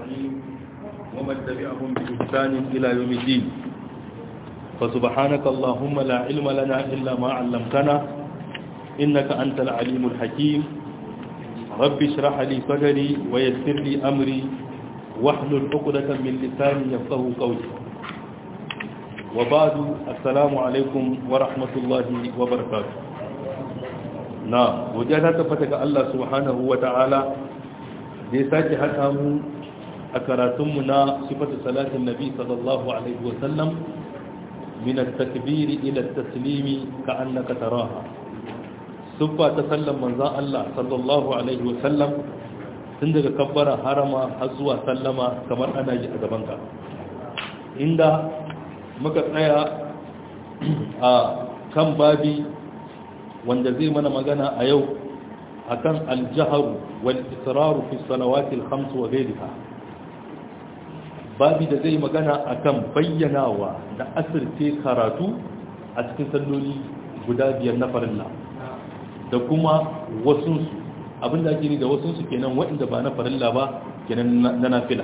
أجمعين ومن تبعهم بإحسان إلى يوم الدين فسبحانك اللهم لا علم لنا إلا ما علمتنا إنك أنت العليم الحكيم رب اشرح لي صدري ويسر لي أمري واحلل عقدة من لساني يفقه قولي وبعد السلام عليكم ورحمة الله وبركاته نعم وجاءت تفتك الله سبحانه وتعالى دي ساكي حتى أكراتمنا صفة صلاة النبي صلى الله عليه وسلم من التكبير إلى التسليم كأنك تراها صفة تسلم من ذا الله صلى الله عليه وسلم tun daga kabbara harama har zuwa sallama kamar ana yi a gabanka inda muka tsaya a kan babi wanda zai mana magana a yau akan aljaharu wal israru fi salawati al-khams wa ghayriha babi da zai magana akan bayyanawa da asirce karatu a cikin salloli guda biyar na farilla da kuma wasunsu abinda ake ni da wasunsu kenan waɗanda ba na farilla ba kenan na nafila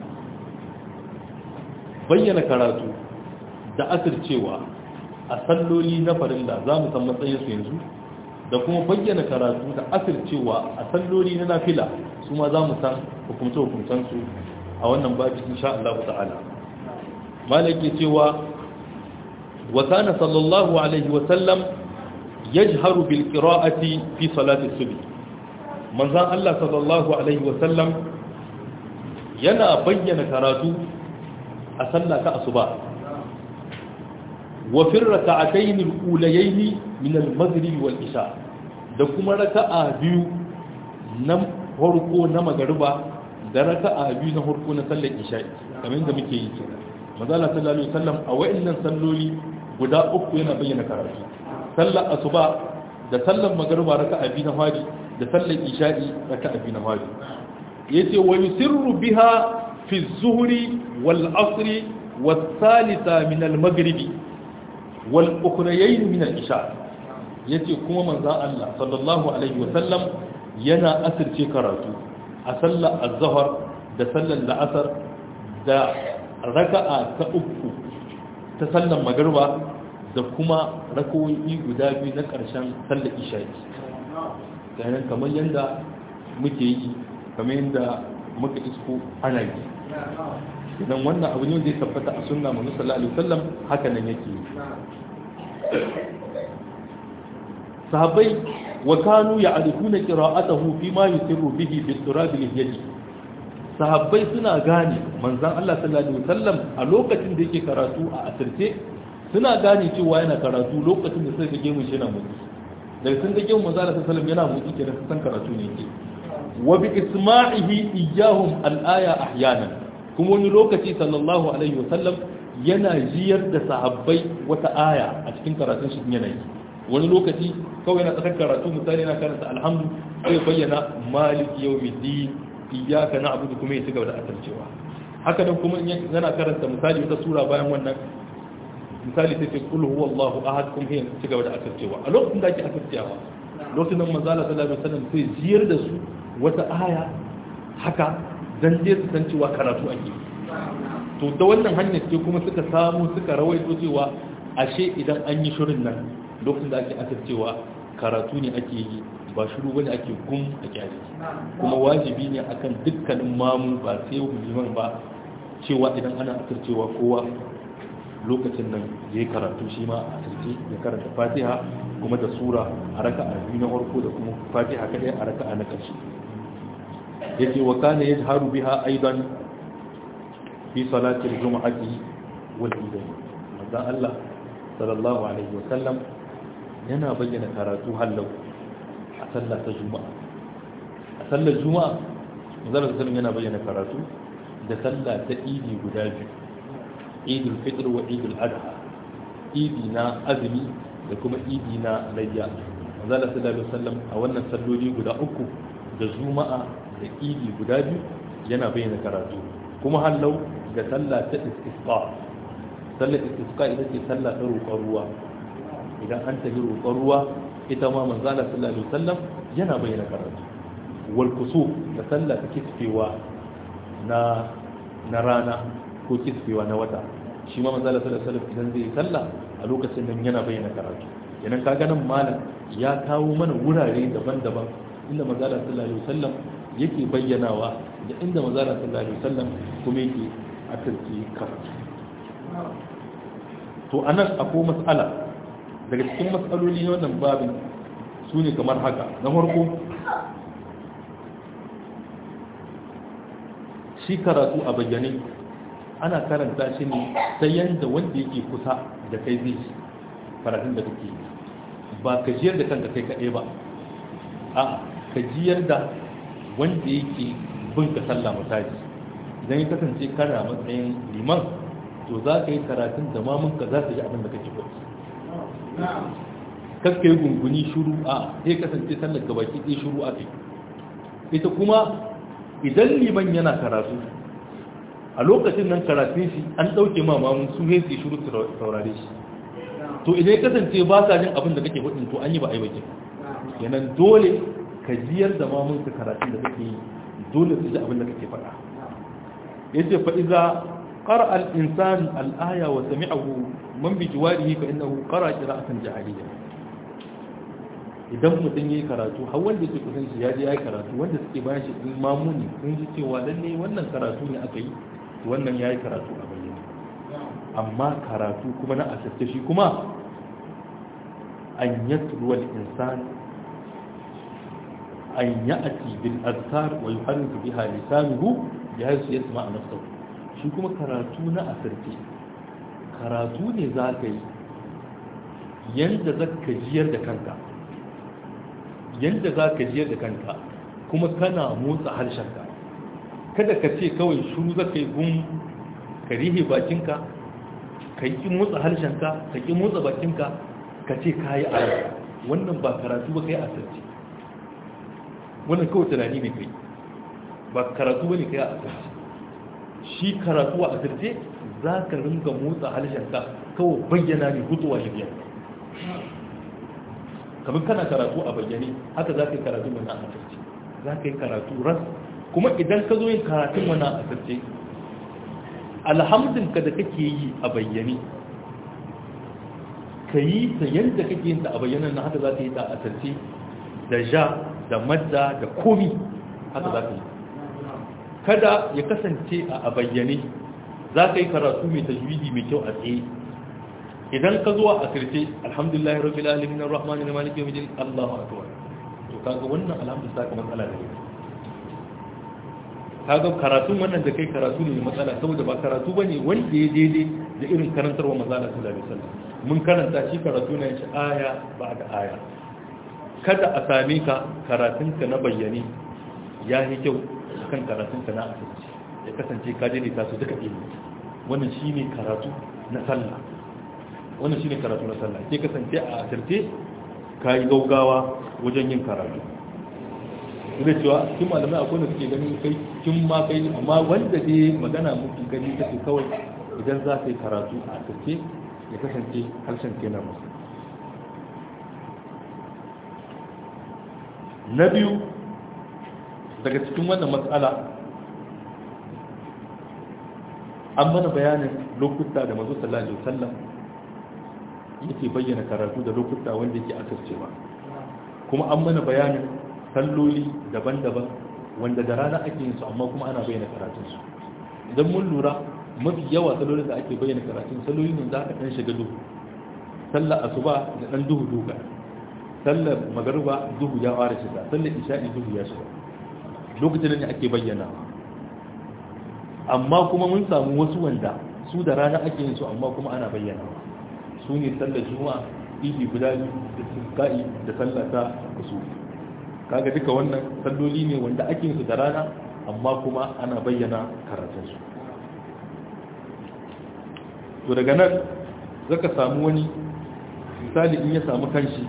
bayyana karatu da asircewa a salloli na farilla za mu san matsayinsu yanzu da kuma bayyana karatu da asircewa a salloli na nafila su ma za mu san hukumce-hukumcensu a wannan babi insha Allah ta'ala malaki cewa wa kana sallallahu alaihi wa sallam yajharu bil qira'ati fi salati subh manzon Allah sallallahu alaihi wa sallam yana bayyana karatu a sallah ta asuba wa fi rak'atayn al-ulayayn min al-maghrib wal isha da kuma raka'a biyu na farko na magariba da raka'a biyu na farko na sallar isha'i kamar yadda muke yi kenan manzala sallallahu alaihi wasallam a wayannan salloli guda uku yana bayyana karatu sallar asuba da sallar magariba raka'a biyu na fadi da sallar isha'i raka'a biyu na fadi yace wa yusirru biha fi az-zuhri wal 'asri was thalitha min al-maghribi wal ukhrayayn min al-isha yace kuma manzo Allah sallallahu alaihi wasallam yana asirce karatu a sallar azahar da sallar la'asar da raka'a ta uku ta sallar magarba da kuma rakoyi guda biyu na ƙarshen sallar isha'i ganin kamar yadda muke yi kamar yadda muka isko ana yi idan wannan abu ne zai tabbata a sunna mu sallallahu alaihi wasallam haka nan yake sahabbai wa kanu ya'rifuna qira'atahu fi ma yusirru bihi bi turab al-yadi sahabbai suna gane manzon Allah sallallahu alaihi wasallam a lokacin da yake karatu a asirce suna gane cewa yana karatu lokacin da suka ga gemun shi yana motsi daga sun ga gemun manzon Allah sallallahu alaihi wasallam yana motsi kenan sun san karatu ne yake wa bi isma'ihi iyyahum al-aya ahyanan kuma wani lokaci sallallahu alaihi wasallam yana jiyar da sahabbai wata aya a cikin karatun shi yana yi wani lokaci kawai na tsakar karatu misali na karanta alhamdu sai bayyana maliki yau midi iyaka na abu kuma ya ci gaba da asarcewa haka nan kuma yana karanta misali wata sura bayan wannan misali sai ce kul huwa Allahu ahad kuma ya ci gaba da asarcewa a lokacin da ake asarcewa lokacin nan manzo Allah sallallahu alaihi wasallam sai jiyar da su wata aya haka dan je su san cewa karatu ake to da wannan hanyar ce kuma suka samu suka rawaito cewa ashe idan an yi shirin nan lokacin da ake asircewa karatu ne ake yi ba shiru wani ake gum a kyale kuma wajibi ne akan dukkanin mamu ba sai liman ba cewa idan ana asircewa kowa lokacin nan ya yi karatu shi ma a asirce ya karanta fatiha kuma da sura a raka a biyu na farko da kuma fatiha kadai a raka a na ƙarshe ya ce wa kana ya haru biha aidan fi salatin juma'ati wal idain manzo Allah sallallahu alaihi wa sallam yana bayyana karatu hallau a sallah ta juma'a a sallar juma'a manzara sallam yana bayyana karatu da sallah ta idi guda biyu idul fitr wa idul adha idi na azumi da kuma idi na layya manzara sallallahu alaihi wasallam a wannan salloli guda uku da juma'a da idi guda biyu yana bayyana karatu kuma hallau ga sallah ta istisqa sallar istisqa ita ce sallah ta roƙon ruwa idan an tafi roƙon ruwa ita ma manzala sallallahu alaihi wasallam yana bayyana karatu wal kusuf da sallah ta kisfewa na na rana ko kisfewa na wata shi ma manzo sallallahu alaihi wasallam idan zai sallah a lokacin nan yana bayyana karatu idan ka ga nan malam ya kawo mana wurare daban-daban inda manzo sallallahu alaihi wasallam yake bayyanawa da inda manzo sallallahu alaihi wasallam kuma yake asirce karatu to anan akwai mas'ala daga cikin matsaloli na wannan babin su ne kamar haka na farko shi karatu a bayyane ana karanta shi ne ta yadda wanda yake kusa da kai zai shi karatun da kake ba ka jiyar da kanka kai kaɗai ba a ka jiyar da wanda yake bin ka sallah misali idan ya kasance kana matsayin liman to za ka yi karatun da mamunka za su ji abin da kake faɗi kakka yi gunguni shuru a zai kasance sallar gabaki ɗaya shuru a kai ita kuma idan liman yana karatu a lokacin nan karatun shi an ɗauke mamamun su ne su shuru saurare shi to idan ya kasance ba sa jin abin da kake faɗin to an yi ba a yi bakin yanan dole ka jiyar da mamun ka karatun da kake yi dole su ji abin da kake faɗa yace fa iza قرأ الإنسان الآية وسمعه من بجواره فإنه قرأ قراءة جاهلية idan mutum ya yi karatu har wanda ke kusan shi ya je ya yi karatu wanda suke bayan shi in mamuni sun ji cewa lalle wannan karatu ne aka yi wannan ya yi karatu a bayyane amma karatu kuma na asirce shi kuma an yatru wal insan an ya'ti bil azkar wa yuharriku biha lisanuhu bihaythu yasma'a nafsuhu shi kuma karatu na asirce karatu ne za ka yi yadda za ka jiyar da kanka yadda za ka jiyar da kanka kuma kana motsa harshenka kada ka ce kawai shuru za ka yi gun ka rihe bakinka ka yi motsa harshenka ka ƙi motsa bakinka ka ce ka yi a wannan ba karatu ba ka yi asirce wannan kawai tunani ne kai ba karatu ba ne ka yi asirce shi karatu a asirce za ka ringa motsa harshenka kawai bayyana ne hutuwa ya biya kamar kana karatu a bayyane haka za ka yi karatu wani a asirce za ka yi karatu ras kuma idan ka zo yin karatun wani a asirce alhamdinka da kake yi a bayyane ka yi ta yadda kake yin ta a bayyane na haka za ka yi ta a asirce da ja da madda da komi haka za ka yi kada ya kasance a bayyane za ka yi karatu mai tajwidi mai kyau a tsaye idan ka zuwa a sirce alhamdulillah rabbil alamin arrahman arrahim yawmiddin Allahu akbar to kaga wannan alhamdulillah ka matsala da kaga karatun wannan da kai karatu ne mai matsala saboda ba karatu bane wanda ya daidai da irin karantarwa manzo Allah sallallahu alaihi wasallam mun karanta shi karatu ne shi aya ba da aya kada a same ka karatunka na bayyane ya yi kyau kan karatunka na asirci ya kasance ka daidaita su duka ilimi wannan shine karatu na sallah wannan shine karatu na sallah ke kasance a asirce ka yi gaugawa wajen yin karatu da cewa cikin malamai akwai da suke ganin kai kin ma kai amma wanda dai magana muku gani take kawai idan za ka yi karatu a asirce ya kasance harshen kenan musu na biyu daga cikin wannan matsala an mana bayanin lokuta da mazu sallallahu alaihi wasallam yake bayyana karatu da lokuta wanda yake asircewa kuma an mana bayanin salloli daban-daban wanda da rana ake yin su amma kuma ana bayyana karatunsu idan mun lura mafi yawa sallolin da ake bayyana karatun salloli ne za ka dan shiga duhu sallar asuba da dan duhu duka sallar magariba duhu ya fara shiga sallar isha'i duhu ya shiga lokacin ne ake bayyana amma kuma mun samu wasu wanda su da rana ake yin su amma kuma ana bayyana su ne sallar juma'a idi guda da sulka'i da sallar ta kusu kaga duka wannan salloli ne wanda ake yin su da rana amma kuma ana bayyana karatun su to daga nan zaka samu wani misali in ya samu kanshi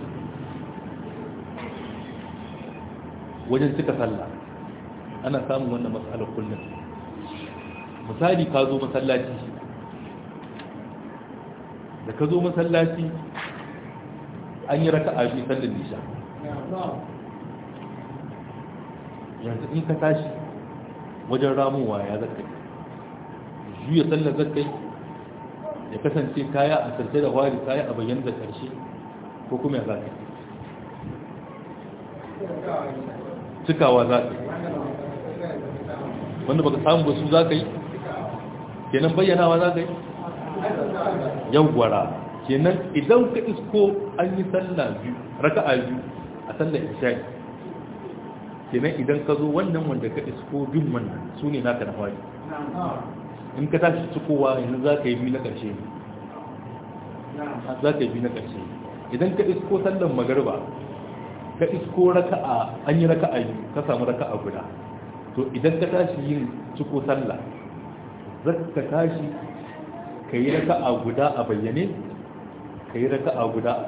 wajen cika sallah ana samun wannan matsalar kullum misali ka zo masallaci da ka zo masallaci an yi raka abi sallar nisha yanzu in ka tashi wajen ramuwa ya zaka juya sallar zaka ya kasance kaya a sarce da wari kaya a bayyana da karshe ko kuma ya zaka cikawa za ka yi wanda baka samu ba su za ka yi kenan bayyanawa za ka yi yawwara kenan idan ka isko an yi sallah biyu raka'a biyu a sallar isha'i kenan idan ka zo wannan wanda ka isko bin wannan su ne naka na fari in ka tashi cikowa yanzu za ka yi biyu na ƙarshe ne za ka yi biyu na ƙarshe idan ka isko sallar magarba ka isko raka'a an yi raka'a biyu ka samu raka'a guda to idan ka tashi yin ciko sallah zaka tashi ka yi raka'a guda a bayyane ka yi raka'a guda a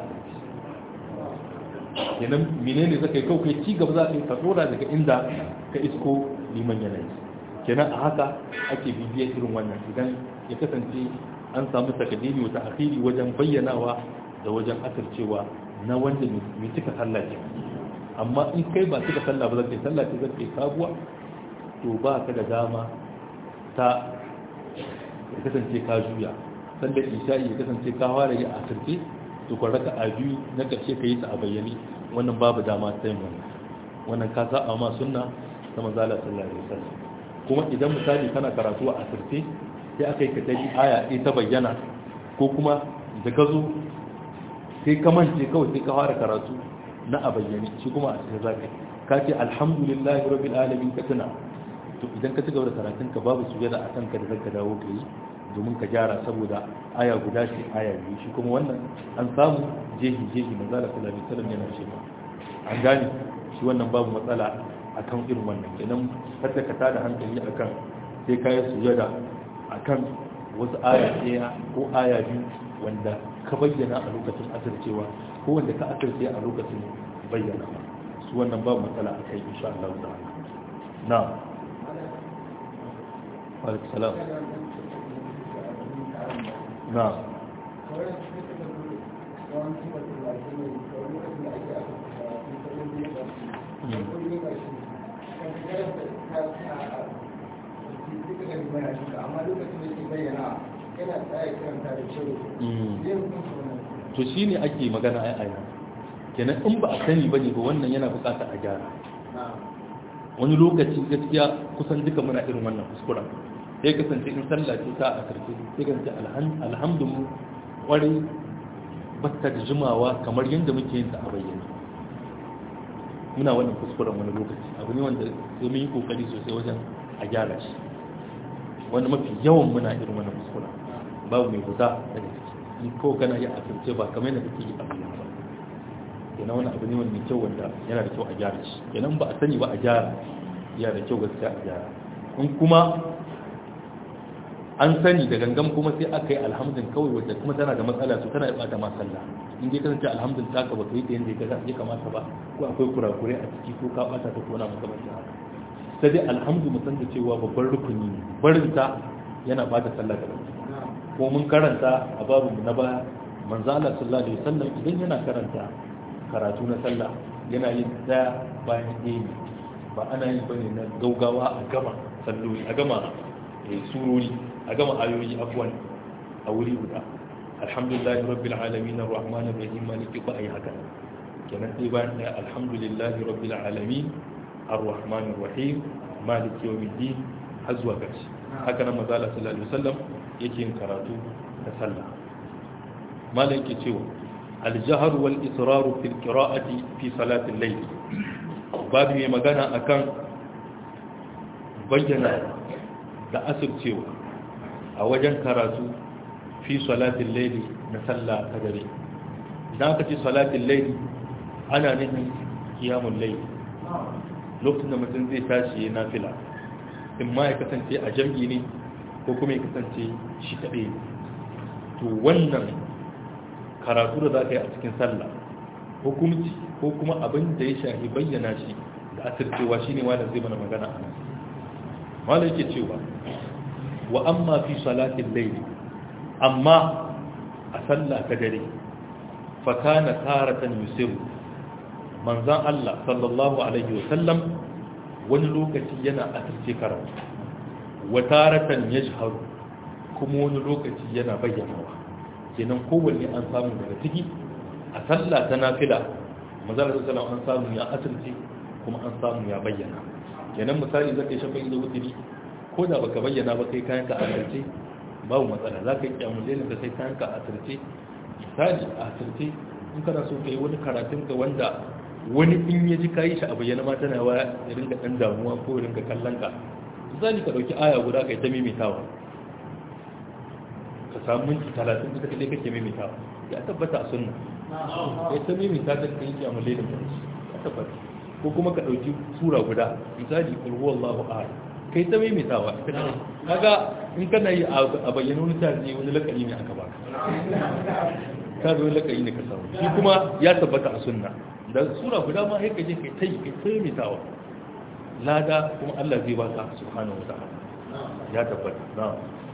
yanan menene zaka yi kawai kai ci gaba za ka yi ka dora daga inda ka isko liman yanayi kenan a haka ake bibiyar irin wannan idan ya kasance an samu takadimi wata akhiri wajen bayyanawa da wajen asircewa na wanda mai cika sallah ce amma in kai ba cika sallah ba zaka yi sallah ce zaka yi sabuwa to ba ka da dama ta ya kasance ka juya sallar isha'i ya kasance ka fara yi a asirce to ka raka a biyu na ƙarshe ka yi ta a bayyane wannan babu dama ta yin wannan wannan ka sa ma sunna ta manzala sallallahu alaihi wasallam kuma idan misali kana karatu a asirce sai aka yi ka ta yi aya ɗaya ta bayyana ko kuma da ka zo sai ka mance kawai sai ka fara karatu na a bayyane shi kuma a cikin zaka ka ce alhamdulillahi rabbil alamin ka tuna to idan ka ci gaba da karatun ka babu sujada a kanka da zaka dawo ka yi domin ka gyara saboda aya guda ce aya biyu shi kuma wannan an samu jehi jehi manzo Allah sallallahu alaihi wasallam yana cewa an gane shi wannan babu matsala akan irin wannan kenan kada ka tada hankali akan sai ka yi sujada akan wasu aya ɗaya ko aya biyu wanda ka bayyana a lokacin asircewa ko wanda ka asirce a lokacin bayyana su wannan babu matsala a kai insha Allah ta'ala na'am عليك السلام نعم to shi ne ake magana a aina kenan in ba a sani ba ne ba wannan yana bukata a gyara wani lokaci gaskiya kusan duka muna irin wannan kuskuren sai kasance in sallah ce ta a karshe sai kasance alhamdulillah kwarai bata da jimawa kamar yadda muke yin ta a bayyana muna wannan kuskuren wani lokaci abu ne wanda sai mun yi kokari sosai wajen a gyara shi wanda mafi yawan muna irin wannan kuskuren babu mai guda daga ciki in ko kana yi a karshe ba kamar yadda kake yi a bayyana ba kenan wani abu ne wanda mai kyau wanda yana da kyau a gyara shi kenan ba a sani ba a gyara yana da kyau gaskiya a gyara in kuma an sani da gangan kuma sai aka yi alhamdin kawai wadda kuma tana da matsala su tana bata ma sallah in dai kasance alhamdin ta ka baka yi da yanda ya kamata ba ko akwai kurakure a ciki ko ka bata ta kona maka mace haka sai dai alhamdu mu san da cewa babban rukuni ne barin ta yana bata sallah da baki ko mun karanta a babu mu na baya manzo Allah sallallahu alaihi wasallam idan yana karanta karatu na sallah yana yin daya bayan ɗaya ba ana yin bane na gaugawa a gama salloli a gama surori a gama ayoyi afwan a wuri guda alhamdulillahi rabbil alamin arrahmanir rahim maliki ba ayi haka kenan sai bayan ɗaya alhamdulillahi rabbil alamin arrahmanir rahim maliki yawmiddin har zuwa ƙarshe haka nan manzo Allah sallallahu alaihi wasallam yake yin karatu da sallah malai yake cewa الجهر والإصرار في القراءة في صلاة الليل babu mai magana akan bayyana da asircewa a wajen karatu fi salatin laili na sallah ta dare idan aka ce salatin laili ana nufin kiyamun laili lokacin da mutum zai tashi ya nafila in ma ya kasance a jam'i ne ko kuma ya kasance shi kaɗai to wannan karatu da za ka yi a cikin sallah hukumci ko kuma abin da ya shahi bayyana shi da asircewa shi ne wanda zai mana magana a nan wanda yake cewa wa amma fi salatin laili amma a sallah ta dare fakana taratan yusiru manzan Allah sallallahu alaihi wasallam wani lokaci yana asirce karatu wa taratan yajharu kuma wani lokaci yana bayyanawa kenan kowanne an samu daga ciki a sallah ta nafila manzala sallallahu an samu ya asirce kuma an samu ya bayyana kenan misali zaka yi shafa'i da wutiri ko da baka bayyana ba kai kayan ka asirce babu matsala za ka yi kyamulenin da sai kayan ka asirce misali a asirce in kana so ka yi wani karatun ka wanda wani in ya ji kayi shi a bayyana ma tana wa ya rinka ɗan damuwa ko ya rinka kallon ka misali ka ɗauki aya guda ka yi ta mimitawa ka samu minti talatin da kaɗai kake mimitawa ya tabbata a sunna ya ta mimita ta kai kyamulenin da ya tabbata ko kuma ka ɗauki sura guda misali kulhu Allahu ahad kai ta maimaitawa kaga in kana yi a bayyana wani tarihi wani lakari ne aka baka ta zo lakari ne ka samu shi kuma ya tabbata a sunna da sura guda ma haika je kai ta yi kai ta maimaitawa lada kuma Allah zai baka subhanahu wa ta'ala ya tabbata na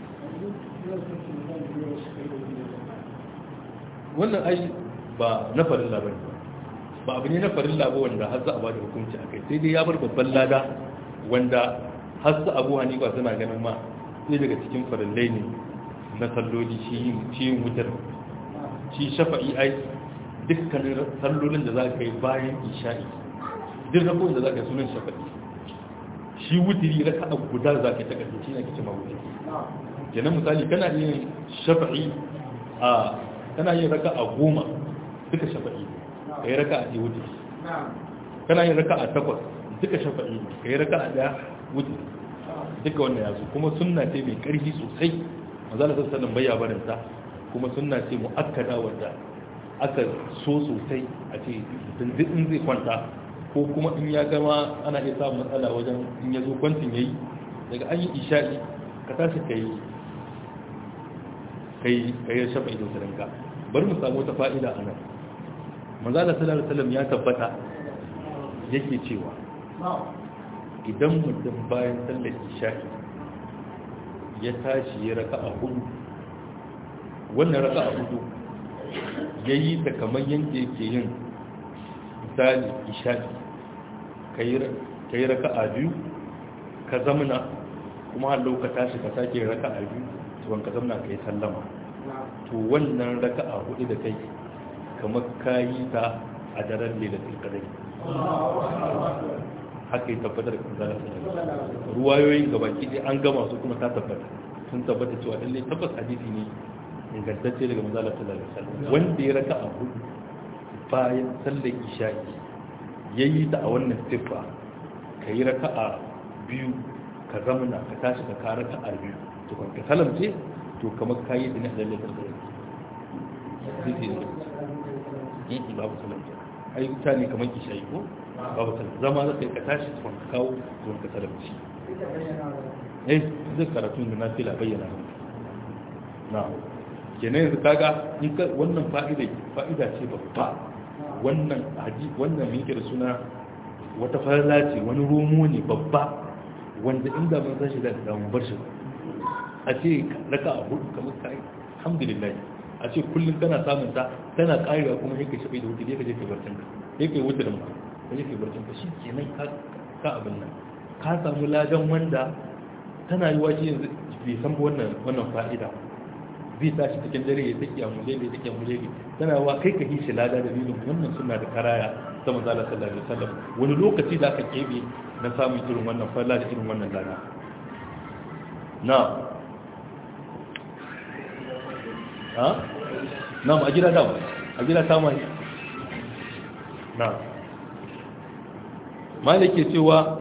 wannan ai ba na farin labari ba abu ne na farin labo wanda har za a ba da hukunci a kai sai dai ya bar babban lada wanda har su abu hanifa suna ganin ma sai daga cikin farillai ne na salloli shi yin wutar shi shafa'i ai dukkanin sallolin da za ka yi bayan isha'i duk rabon da za ka yi sunan shafa'i shi wutiri raka a guda za ka yi ta ƙarfi shi ne ake cima wutiri kenan misali kana yin shafa'i a kana yin raka a goma duka shafa'i ka yi raka a ɗaya wutiri kana yin raka a takwas duka shafa'i ka yi raka a ɗaya wuce duka wannan yazo kuma sunna ce mai ƙarfi sosai mazala sassanin bayya barinta kuma sunna ce mu'akkada wanda aka so sosai a ce in zai kwanta ko kuma in ya gama ana iya samun matsala wajen in ya zo kwantin ya yi daga an yi isha'i ka tashi ka yi kai ka yi shafa ido sadanka bari mu samu wata fa'ida a nan manzala sallallahu alaihi wasallam ya tabbata yake cewa idan mutum bayan sallar isha'i ya tashi ya raka a hudu wannan raka a hudu ya yi ta kamar yadda yake yin misali isha'i ka yi raka a biyu ka zamana kuma hallau ka tashi ka sake raka a biyu tuwon ka zamana ka yi sallama to wannan raka a hudu da kai kamar ka yi ta a daren lelatin kadai haka yi tabbatar da zara ruwayoyin gabaki ɗaya an gama su kuma ta tabbata sun tabbata cewa lalle tabbas hadisi ne ingantacce daga manzala sallallahu alaihi wasallam wanda ya raka a hudu bayan sallar isha'i yayi ta a wannan siffa ka yi raka a biyu ka zamana ka tashi ka kara raka a biyu to kan ka salamce to kamar ka yi dinin lalle da hadisi ne babu salamce ai mutane kamar isha'i ko babu salamce zama za ka yi ka tashi tuwan ka kawo tuwan ka salamce eh zai karatu da na fila bayyana na kenan yanzu kaga in ka wannan fa'ida fa'ida ce babba wannan haji wannan me yake da suna wata farla ce wani romo ne babba wanda inda mun san shi da da mun bar shi a ce raka a hudu kamar kai alhamdulillah a ce kullum kana samun ta tana karewa kuma yake shafe da wuce yake je kai barcin ka yake wuce da mu ka je kai barcin ka shi kenan ka ka abin nan ka samu ladan wanda tana yi wace yanzu bai san wannan wannan fa'ida zai tashi cikin dare ya take amule ne take amule ne tana wa kai ka hishi lada da dalilin wannan suna da karaya ta manzo Allah sallallahu alaihi wasallam wani lokaci da aka kebe na samun irin wannan falla da irin wannan lada na ha na a gida dawo a gida ta mai na malike cewa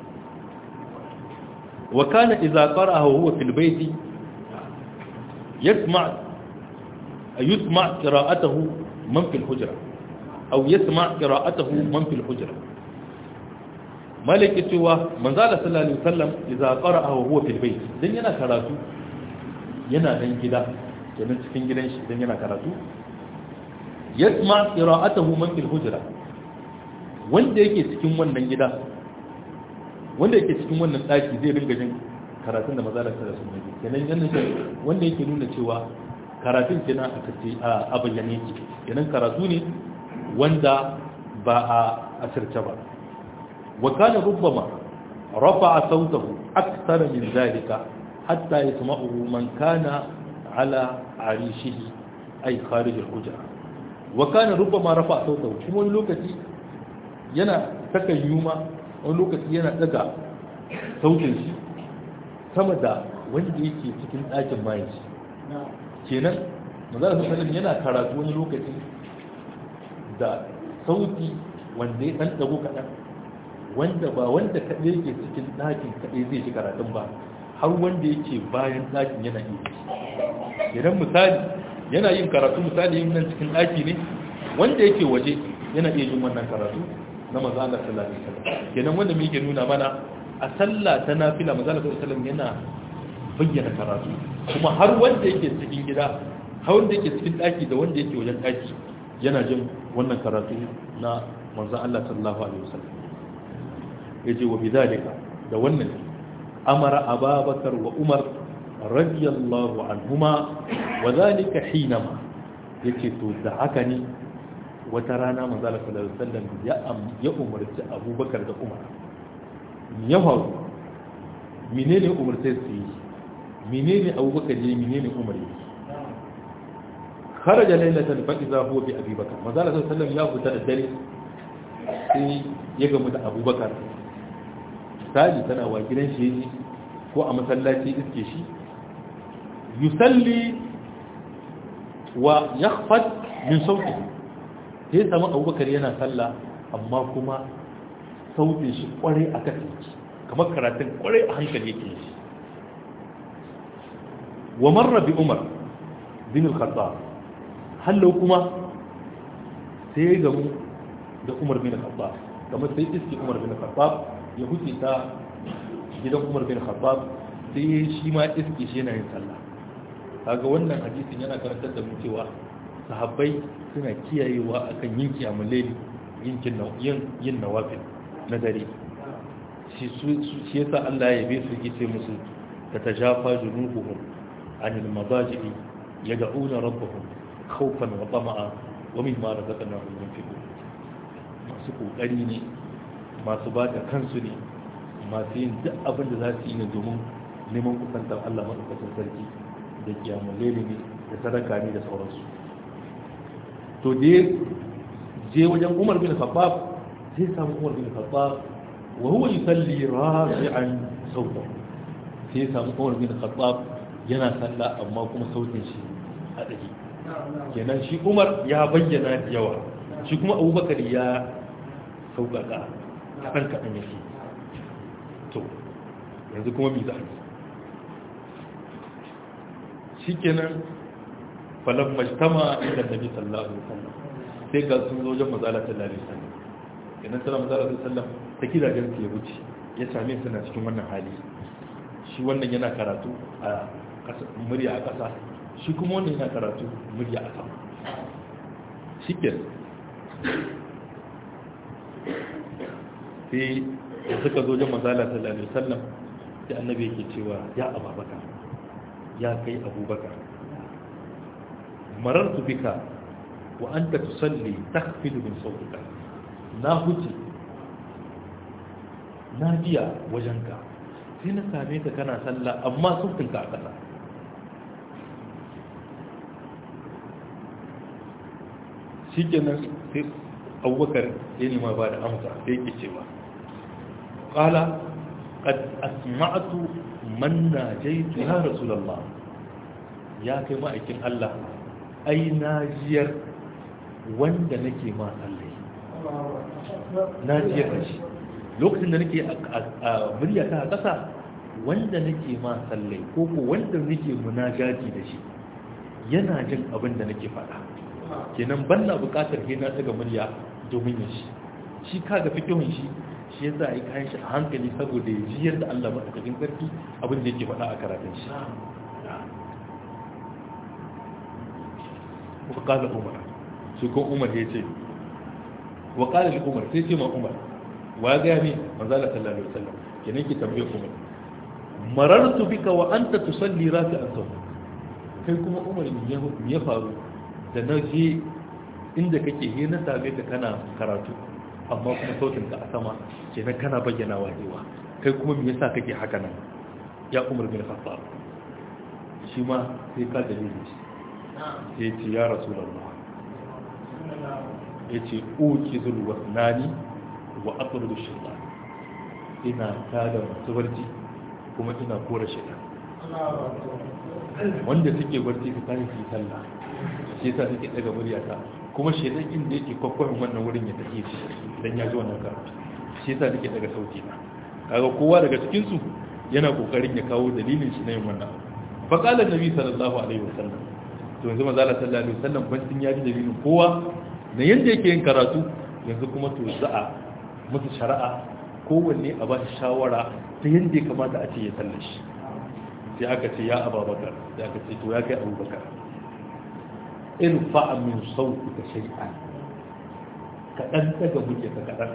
wa kana idza qara'ahu huwa fil bayti يسمع يسمع قراءته من في الحجرة أو يسمع قراءته من في الحجرة مالك سوى من زال صلى الله عليه وسلم إذا قرأه وهو في البيت دين ينا كراتو ينا دين جدا kenan cikin gidan shi idan yana karatu yasma qira'atahu man fil hujra wanda yake cikin wannan gida wanda yake cikin wannan daki zai ringa jin karatun da maza da sun yi kenan yana wanda yake nuna cewa karatun kenan a kace a bayyane yake kenan karatu ne wanda ba a asirce ba wa kana rubbama rafa'a sautahu akthar min zalika hatta yasma'uhu man kana ala arishihi ay kharij al-hujra wa kana rubbama rafa'a sautahu kuma wani lokaci yana saka yuma wani lokaci yana daga sautin shi sama da wanda yake cikin ɗakin bayan shi kenan manzara sallallahu yana karatu wani lokaci da sauti wanda ya ɗan ɗago kaɗan wanda ba wanda kaɗai yake cikin ɗakin kaɗai zai shi karatun ba har wanda yake bayan ɗakin yana iya idan misali yana yin karatu misali yin nan cikin ɗaki ne wanda yake waje yana iya yin wannan karatu na maza Allah sallallahu alaihi wasallam kenan wanda muke nuna mana a sallah ta nafila maza Allah sallallahu alaihi wasallam yana bayyana karatu kuma har wanda yake cikin gida har wanda yake cikin ɗaki da wanda yake wajen ɗaki yana jin wannan karatu na manzan Allah sallallahu alaihi wasallam yace wa bidalika da wannan amara ababakar wa umar radiyallahu anhuma wa zalika hinama yace to da haka ne wata rana manzan Allah sallallahu alaihi wasallam ya ya umarci abubakar da umar ya faru menene umarce su yi menene abubakar ya menene umar ya kharaja laylatan fa idza huwa bi abi bakr manzo Allah sallallahu alaihi ya fita da dare sai ya gamu da abubakar misali tana wa gidan shi yaji ko a masallaci iske shi yusalli wa yakhfat min sauti sai samu abubakar yana sallah amma kuma sautin shi kware a kasance kamar karatun kware a hankali yake shi wa marra bi umar bin al-khattab hallo kuma sai ya gamu da umar bin khattab kamar sai iski umar bin khattab ya huce ta gidan umar bin khattab sai ya shi ma iski shi yana yin sallah kaga wannan hadisin yana karantar da mu cewa sahabbai suna kiyayewa akan yin kiyamul layli yin yin yin nawafil na dare shi shi yasa Allah ya yabe su yace musu tatajafa junubuhum anil madaji'i yad'una rabbahum khawfan wa tama'a wa mimma razaqnahum yunfiqun masu kokari ne masu ba da kansu ne masu yin duk abin da za su yi ne domin neman kusantar Allah madaukakin sarki da kiyamun lele ne da sadaka ne da sauransu to da je wajen Umar bin Khattab sai samu Umar bin Khattab wa huwa yusalli rafi'an sautan sai samu Umar bin Khattab yana sallah amma kuma sautin shi a dake kenan shi umar ya bayyana da yawa shi kuma abubakar ya sauƙaƙa kaɗan kaɗan yake to yanzu kuma mi za a yi shi kenan falon majtama inda nabi sallallahu alaihi wasallam sai ga sun zo wajen mazala sallallahu alaihi wasallam kenan sallallahu alaihi wasallam ta gidajen su ya wuce ya same su na cikin wannan hali shi wannan yana karatu a murya a ƙasa shi kuma wannan yana karatu murya a sama shi ke sai da suka zo jan mazala sallallahu alaihi wasallam sai annabi yake cewa ya ababaka ya kai abubakar marartu bika wa anta tusalli takhfidu min sautika na huce na biya wajenka sai na same ka kana sallah amma sautinka a ƙasa shi kenan sai abubakar ya nema ba da amsa sai ke cewa ƙala ƙad asma'atu man na jaitu ya rasulallah ya kai ma'aikin Allah ai na jiyar wanda nake ma sallai na jiyar da shi lokacin da nake a murya ta ƙasa wanda nake ma sallai ko ko wanda nake munajati da shi yana jin abin da nake faɗa kenan ban na buƙatar ke na daga murya domin ya shi shi kaga fikihun shi shi ya za a yi kayan shi a hankali saboda ya ji yadda Allah maɗaukakin sarki abin da yake faɗa a karatun shi wa ƙala umar shi ko umar ya ce wa ƙala shi umar sai ce ma umar wa ya gaya ne manzala sallallahu alaihi wasallam kenan ki tambaye umar marartu bika wa anta tusalli rafi'an sahu kai kuma umar ya faru da na je inda kake he na same ka kana karatu amma kuma sautin ka a sama kenan kana bayyana wajewa kai kuma me yasa kake haka nan ya umar bin khattab shi ma sai ka dalili shi sai ce ya rasulullah ya ce uki zul wasnani wa aqrudu shaytan ina tada masu barci kuma ina kora shaytan wanda suke barci su tashi su yi sallah shi yasa suke daga muryata kuma shaytan inda yake kwakwarin wannan wurin ya tafi shi dan ya ji wannan karatu shi yasa suke daga sauti na kaga kowa daga cikin su yana kokarin ya kawo dalilin shi na yin wannan fa qala nabi sallallahu alaihi wasallam to yanzu manzo Allah sallallahu alaihi wasallam ban ya ji dalilin kowa na yanda yake yin karatu yanzu kuma to za'a musu shari'a kowanne a ba shi shawara ta yanda ya kamata a ce ya sallar shi sai aka ce ya ababakar sai aka ce to ya kai abubakar irfa min sautika shay'an kaɗan daga muke ka kaɗan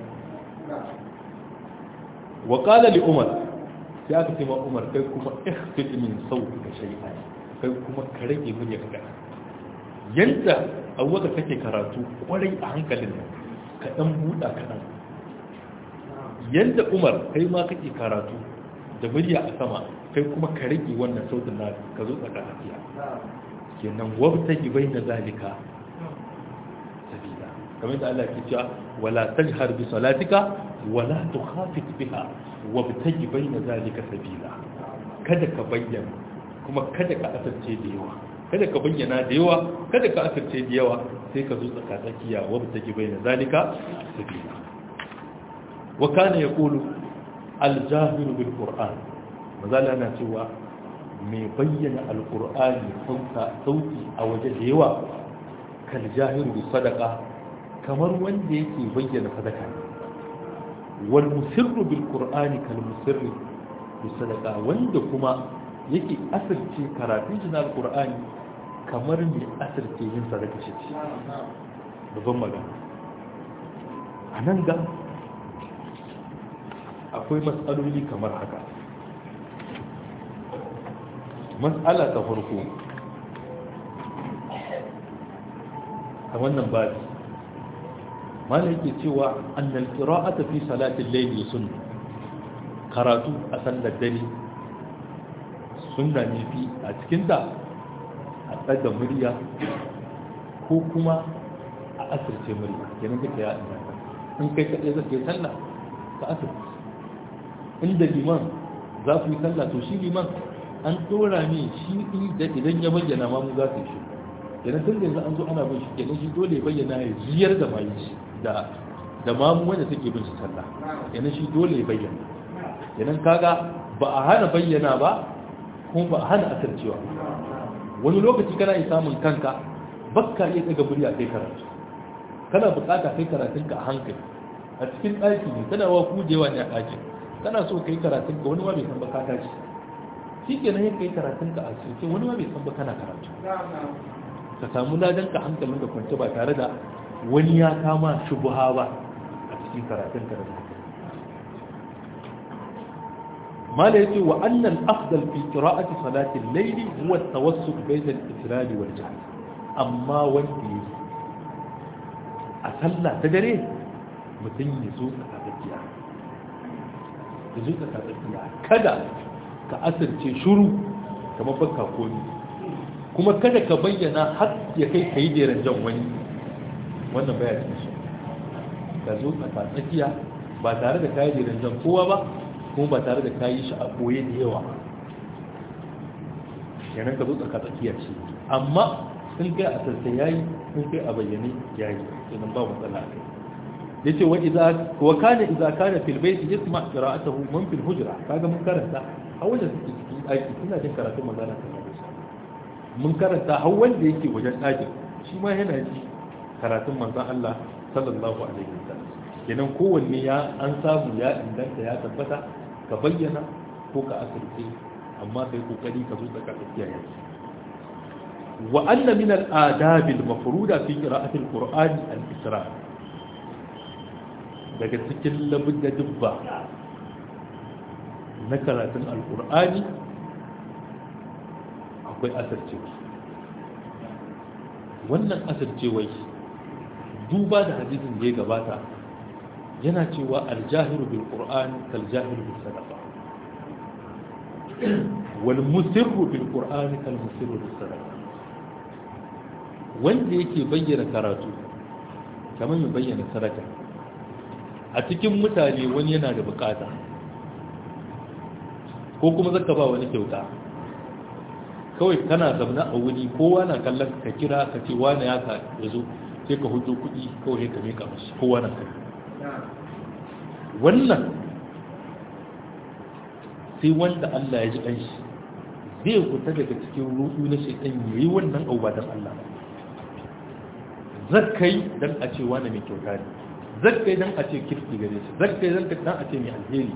wa qala li umar sai aka ce ma umar kai kuma ikhfid min sautika shay'an kai kuma ka rage murya ka kaɗan yanda abubakar kake karatu kwarai a hankalin nan kaɗan buɗa kaɗan yanda umar kai ma kake karatu da murya a sama kai kuma ka rage wannan sautin na ka zo tsaka tafiya kenan wabta gibai na zalika sabila kamar da Allah ke cewa wala tajhar bi salatika wala tukhafit biha wabta gibai na zalika sabila kada ka bayyana kuma kada ka asarce da yawa kada ka bayyana da yawa kada ka asirce da yawa sai ka zo tsakatsakiya wa ta gibai na zalika sabila wa kana yaqulu al-jahiru bil qur'an mazala na cewa mai bayyana al-qur'ani sauta sauti a waje da yawa kal jahiru bi sadaqa kamar wanda yake bayyana sadaka wal musirru bil qur'ani kal musirri bi sadaqa wanda kuma yake asirce karatun shi na al-qur'ani kamar mai asirce yin sadaka shi ce babban magana a nan ga akwai matsaloli kamar haka matsala ta farko a wannan babi mana yake cewa annal qira'ata fi salatin layli sunna karatu a sallar dare sunna ne fi a cikin da a tsaga murya ko kuma a asirce murya kenan duka ya inganta in kai kaɗai zai yi sallah ka asirce inda liman za ku yi sallah to shi liman an ɗora ne shi idan ya bayyana ma mu za su yi shi kenan tun da yanzu an zo ana bin shi kenan shi dole ya bayyana ya jiyar da mai shi da da mamu wanda take bin shi sallah kenan shi dole ya bayyana kenan kaga ba a hana bayyana ba kuma ba a hana asircewa wani lokaci kana yi samun kanka bakka iya daga murya kai karatu kana bukata kai karatunka a hankali a cikin ɗaki ne tana wa kujewa ne a ɗaki kana so kai karatunka wani ma bai san ba ka tashi shi ke nan kai karatunka a cikin wani ma bai san ba kana karatu ka samu ladan ka hankalin da kwance ba tare da wani ya kama shubuha ba a cikin karatunka da zaka mala yace wa annal afdal fi qira'ati salati al-layl huwa at-tawassut bayna al-ifrad wal jahr amma wanda yake a sallah ta dare mutum ya zo tsakatsakiya ya zo tsakatsakiya kada ka asirce shuru kamar baka komi kuma kada ka bayyana har ya kai ka yi jeren jan wani wannan baya cikin shi ka zo tsakatsakiya ba tare da kayi jeren jan kowa ba kuma ba tare da kayi shi a koye da yawa yanar ka zo tsakatsakiya ce amma sun kai a sassa yayi sun kai a bayyane yayi idan ba matsala kai yace wa idza wa kana idza kana fil bayt yasma qira'atuhu man fil hujra kaga mun karanta a wanda suke cikin daki suna jin karatun magana ta mun karanta har wanda yake wajen dakin shi ma yana ji karatun manzon Allah sallallahu alaihi wasallam kenan kowanne ya an samu ya inganta ya tabbata ka bayyana ko ka asirce amma kai kokari ka zo tsaka tsakiya yake وأن من الآداب المفروضة في قراءة القرآن الإسراء daga cikin labin da dubba na karatun alkur'ani akwai asircewa wannan asircewa duba da hadisin da ya gabata yana cewa aljahiru bil qur'an kal jahiru bis sadaqa wal musirru bil qur'an kal musirru bis sadaqa wanda yake bayyana karatu kamar ya bayyana sadaka a cikin mutane wani yana da bukata ko kuma zaka ba wani kyauta kawai kana zamna a wuri kowa na kallon ka kira ka ce wani ya ka ya zo sai ka hudu kuɗi kawai ka mika mashi kowa na kai wannan sai wanda Allah ya ji ƙanshi zai fita daga cikin rudu na shaitan ya yi wannan abu ba don Allah ba zakkai don a ce wani mai kyauta ne zakkai don a ce kirki gare shi zakkai don a ce mai alheri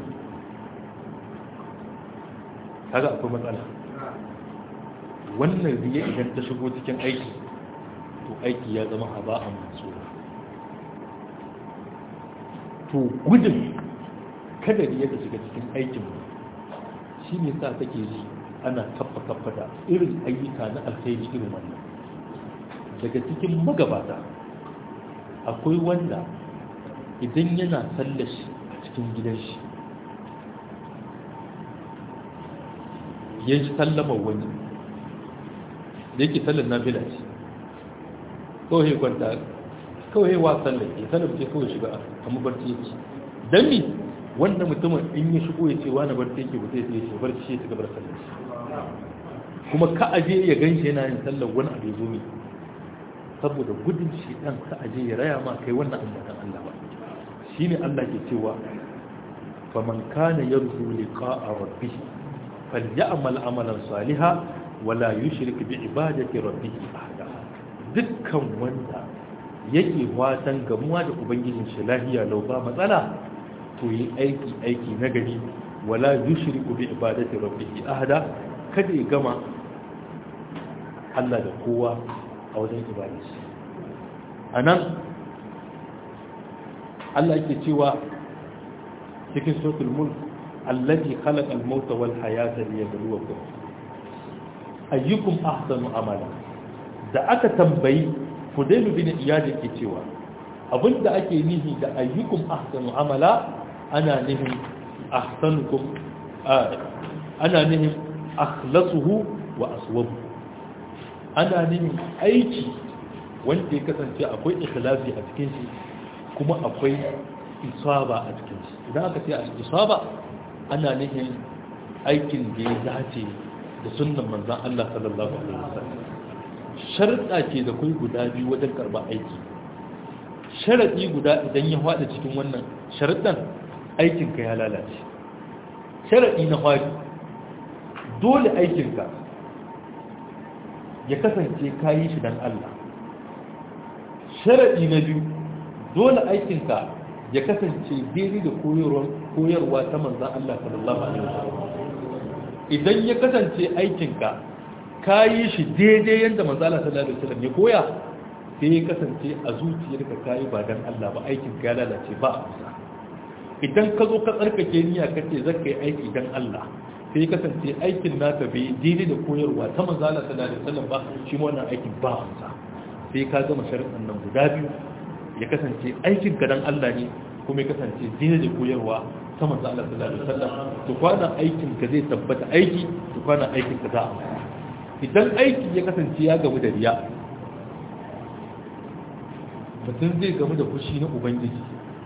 kaga akwai matsala wannan riya idan ta shigo cikin aiki to aiki ya zama haba'an mansura to gudun kada riya ta shiga cikin aikin shi ne sa take ji ana kafa kafa da irin ayyuka na alkhairi irin wannan daga cikin magabata akwai wanda idan yana sallashi a cikin gidan shi ya ji sallama wani da yake sallar na bila ce kawai kwanta kawai wa sallar ya sallar ce kawai shiga a mabarci yake don mi wanda mutumin in ya shigo ya ce wani barci yake ba zai ce barci ya ci gabar sallar shi kuma ka aje ya gan shi yana yin sallar wani abu ya zo mi saboda gudun shi dan ka aje ya raya ma kai wannan ambatan Allah ba shine Allah ke cewa faman kana yarju liqa'a rabbih falyamal amalan salihan wala yushrik bi ibadati rabbih ahada dukkan wanda yake watan gamuwa da ubangijin shi lahiya lau ba matsala to yi aiki aiki na gari wala yushriku bi ibadati rabbih ahada kada ya gama Allah da kowa a wajen ibadarsa anan Allah yake cewa cikin suratul mulk allati khalaqa al-mauta wal hayata liyabluwakum ayyukum ahsanu amala da aka tambayi Fudailu bin Iyad yake cewa abinda ake nihi da ayyukum ahsanu amala ana nihin ahsanukum ana nihin akhlasuhu wa aswabu ana nihin aiki wanda ya kasance akwai ikhlasi a cikin shi kuma akwai isaba a cikin shi idan aka ce isaba ana nihin aikin da ya dace da sunnan manzan Allah sallallahu alaihi wasallam sharuɗa ce da kai guda biyu wajen karɓar aiki sharaɗi guda idan ya faɗa cikin wannan sharuɗan aikinka ya lalace sharaɗi na faɗi dole aikinka ya kasance ka yi shi don Allah sharaɗi na biyu dole aikinka ya kasance daidai da koyarwa ta manzan Allah sallallahu alaihi wasallam idan ya kasance aikinka ka yi shi daidai yadda manzan Allah sallallahu alaihi wasallam ya koya sai ya kasance a zuciyarka ka yi ba don Allah ba aikinka ya lalace ba a kusa idan ka zo ka tsarkake niyya ka ce zaka yi aiki don Allah sai ya kasance aikin naka bai daidai da koyarwa ta manzan Allah sallallahu alaihi wasallam ba shi ma wannan aikin ba a kusa sai ka gama sharuɗan nan guda biyu ya kasance aikin ka dan Allah ne kuma ya kasance dina da koyarwa ta manzo Allah sallallahu alaihi wasallam to kwana aikin ka zai tabbata aiki to kwana aikin ka za a idan aiki ya kasance ya gamu da riya mutum zai gamu da fushi na ubangiji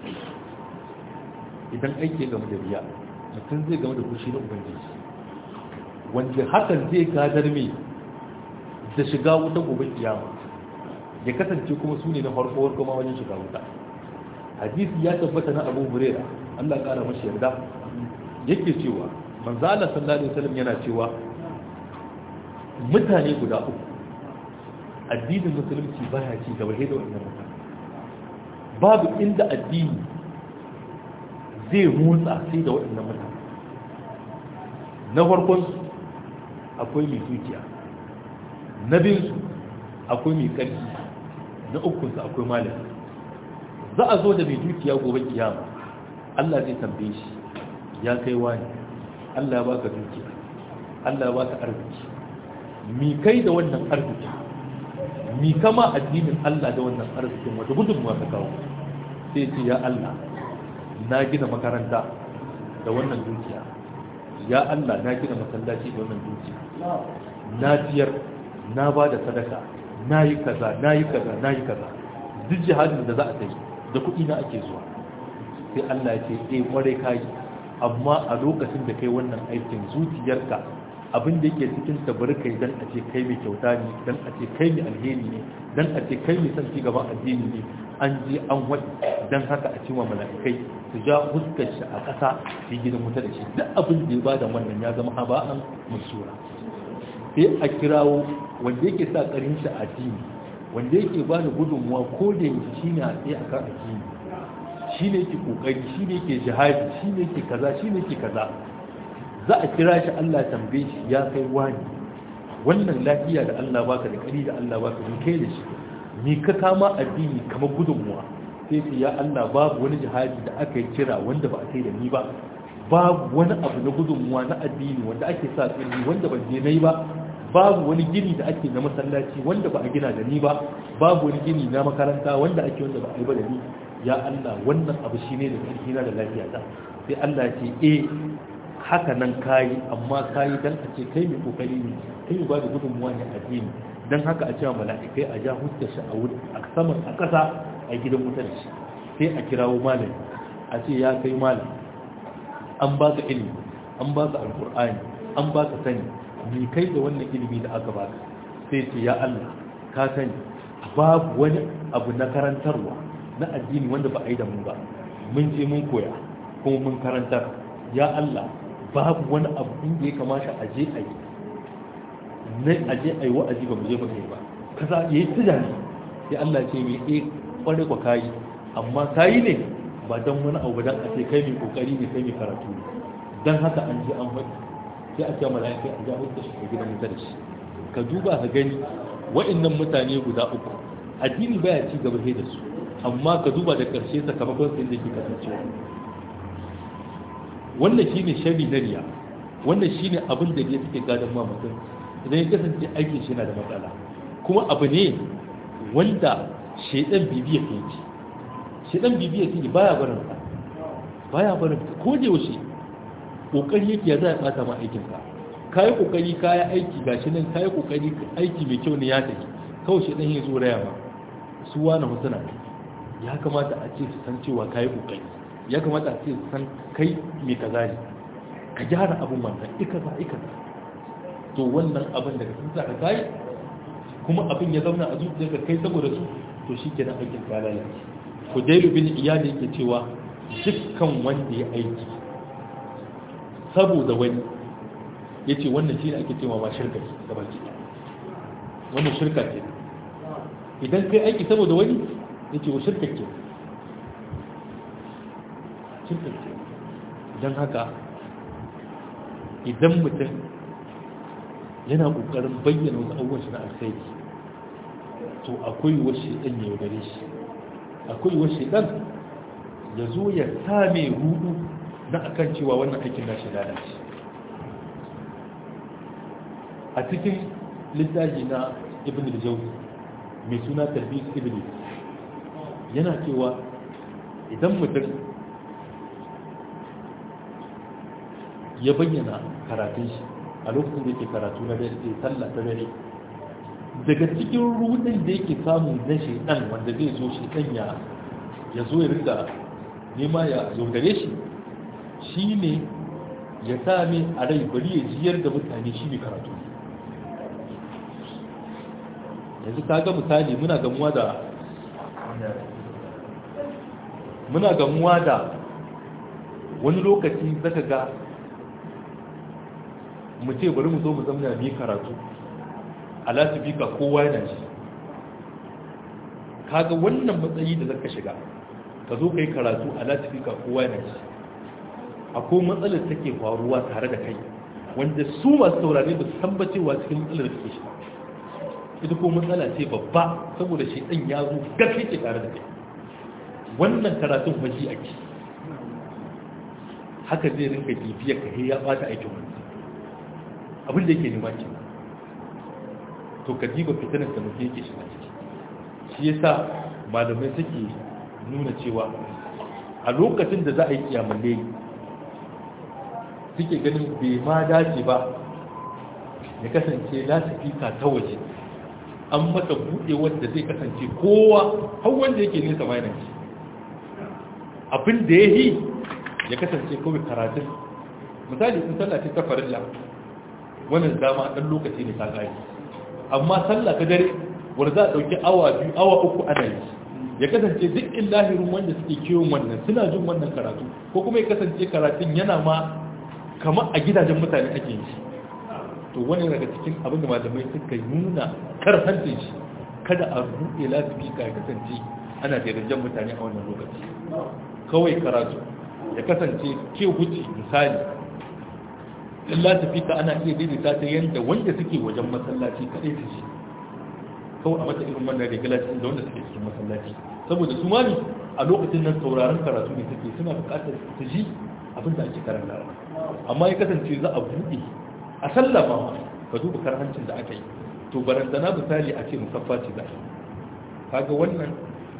idan aiki ya gamu da riya mutum zai gamu da fushi na ubangiji wanda hakan zai gadar mai da shiga wuta gobe kiyama ya kasance kuma su ne na farko kuma wajen shiga wuta hadisi ya tabbata na abu hurera allah kara mashi yarda yake cewa manzo Allah sallallahu alaihi wasallam yana cewa mutane guda uku addinin musulunci baya ci gaba da wannan mutane babu inda addini zai motsa sai da waɗannan mutane na farkon akwai mai dukiya na biyunsu akwai mai ƙarfi na ukunsa akwai malami za a zo da mai dukiya gobe kiyama Allah zai tambaye shi ya kai wani Allah ba ka dukiya Allah ba ka arziki mi kai da wannan arziki mi kama addinin Allah da wannan arzikin wata gudunmuwa ka kawo sai ce ya Allah na gina makaranta da wannan dukiya ya Allah na gina masallaci da wannan dukiya na ciyar na ba da sadaka na yi kaza na yi kaza na yi kaza duk jihadin da za a kai da kuɗi na ake zuwa sai Allah ya ce eh kwarai kai amma a lokacin da kai wannan aikin zuciyarka abin da yake cikin tabarkai dan a ce kai mai kyauta ne dan a ce kai mai alheri ne dan a ce kai mai son ci gaban addini ne an je an wadi dan haka a cewa mala'ikai su ja huskar shi a ƙasa su yi gidan wuta da shi duk abin da ya bada wannan ya zama haba'an musura sai a kirawo wanda yake sa ƙarin shi a addini wanda yake ba da gudunmuwa ko da yake shi ne a tsaye a kan addini shi ne yake ƙoƙari shi ne yake jihadi shi ne yake kaza shi ne yake kaza za a kira shi Allah tambaye shi ya kai wani wannan lafiya da Allah baka da ƙari da Allah baka ni kai da shi ni ka kama addini kamar gudunmuwa sai ce ya Allah babu wani jihadi da aka yi kira wanda ba a kai da ni ba babu wani abu na gudunmuwa na addini wanda ake sa tsirri wanda ban je na yi ba babu wani gini da ake na masallaci wanda ba a gina da ni ba babu wani gini na makaranta wanda ake wanda ba a yi ba da ni ya Allah wannan abu shine da ƙarfi na da lafiya ta sai Allah ya ce eh haka nan kayi amma kayi dan a ce kai mai kokari ne kai mai ba da gudunmuwa ne addini dan haka a cewa mala'ikai a ja hutta shi a wuri a saman a ƙasa a gidan wuta da shi sai a kirawo malami a ce ya kai malami an ba ka ilimi an ba ka alkur'ani an ba ka sani ni kai da wannan ilimi da aka baka sai ce ya Allah ka sani babu wani abu na karantarwa na addini wanda ba a yi da mu ba mun je mun koya kuma mun karantar ya Allah babu wani abu inda ya kamata a je a yi na a je a yi wa'azi ba mu je ba kai ba kaza yayi tunani sai Allah ce mai eh kware kwa kayi amma kayi ne ba dan wani abu dan a ce kai mai kokari ne kai mai karatu ne dan haka an je an faɗi sai a ce mala'ika a jawo da shi a gidan wuta da shi ka duba ka gani wa'annan mutane guda uku addini baya ci gaba sai da su amma ka duba da karshe sakamakon sun da ke kasancewa wannan shine shari na riya wannan shine abin da ya suke gadon ma mutum idan ya kasance aikin shi yana da matsala kuma abu ne wanda shaidan bibiya ke ci shaidan bibiya ke baya barin sa baya barin ko da yaushe kokari yake ya za a bata ma aikin ka kayi kokari kayi aiki gashi nan kayi kokari aiki mai kyau ne ya tafi kawai shaidan ya zo raya ma su wani husuna ya kamata a ce su san cewa kayi kokari ya kamata a ce su san kai mai kaza ne ka gyara abin wannan ikaza ikaza to wannan abin daga sun sa ka kai kuma abin ya zauna a zuciyarka kai saboda su to shi kenan aikin ka lalace ko dailu bin iyali yake cewa dukkan wanda ya aiki saboda wani ya ce wannan shi ne ake cewa ma shirka ce da baki wannan shirka ce idan kai aiki saboda wani ya ce wa shirka ce shirka ce don haka idan mutum yana ƙoƙarin bayyana wasu abubuwan shi na alkhairi to akwai wasu ɗan ya yaudare shi akwai wasu ɗan ya zo ya same rudu na akan cewa wannan aikin na shi lalace a cikin littafi na ibn al-jawzi mai suna tarbiyat iblis yana cewa idan mutum ya bayyana karatun shi a lokacin da yake karatu na dare sallah ta dare daga cikin rudin da yake samu na shaidan wanda zai zo shaidan ya ya zo ya riga nema ya yaudare shi shine ya same a rai bari ya jiyar da mutane shi ne karatu yanzu ka ga misali muna gamuwa da muna gamuwa da wani lokaci zaka ga mu ce bari mu zo mu zamna mu yi karatu a lasifika kowa yana shi kaga wannan matsayi da zaka shiga ka zo ka yi karatu a lasifika kowa yana shi akwai matsalar take faruwa tare da kai wanda su masu saurare ba su san ba cewa cikin matsalar da ke shi ita ko matsala ce babba saboda shi ɗan ya zo gaske ke tare da kai wannan karatun fashi ake haka zai rinka bibiyar ka ya bata aikin wani abin da yake nema ce to ka jiba fitanar da mutum yake shiga ciki shi yasa malamai suke nuna cewa a lokacin da za a yi kiyamalle suke ganin bai ma dace ba ya kasance lasifika ta waje an mata buɗe wanda zai kasance kowa har wanda yake nesa ma yana ci abin da ya yi ya kasance kawai karatun misali in sallah ce ta farilla wannan dama ɗan lokaci ne ta gari amma sallah ta dare wanda za a ɗauki awa biyu awa uku ana yi ya kasance duk in lahirin wanda suke kiwon wannan suna jin wannan karatu ko kuma ya kasance karatun yana ma kamar a gidajen mutane ake yi to wani daga cikin abin da malamai suka nuna karhantin shi kada a buɗe lasifika ya kasance ana da mutane a wannan lokaci kawai karatu ya kasance ke huci misali in lasifika ana iya daidaita ta yadda wanda suke wajen masallaci kaɗai su ji kawai a mata irin wannan regulation da wanda suke cikin masallaci saboda su mani a lokacin nan sauraron karatu ne suke suna buƙatar su ji abin da ake karanta amma ya kasance za a buɗe a sallama ka duba karhancin da aka yi to barantana misali a ce musaffa ce za kaga wannan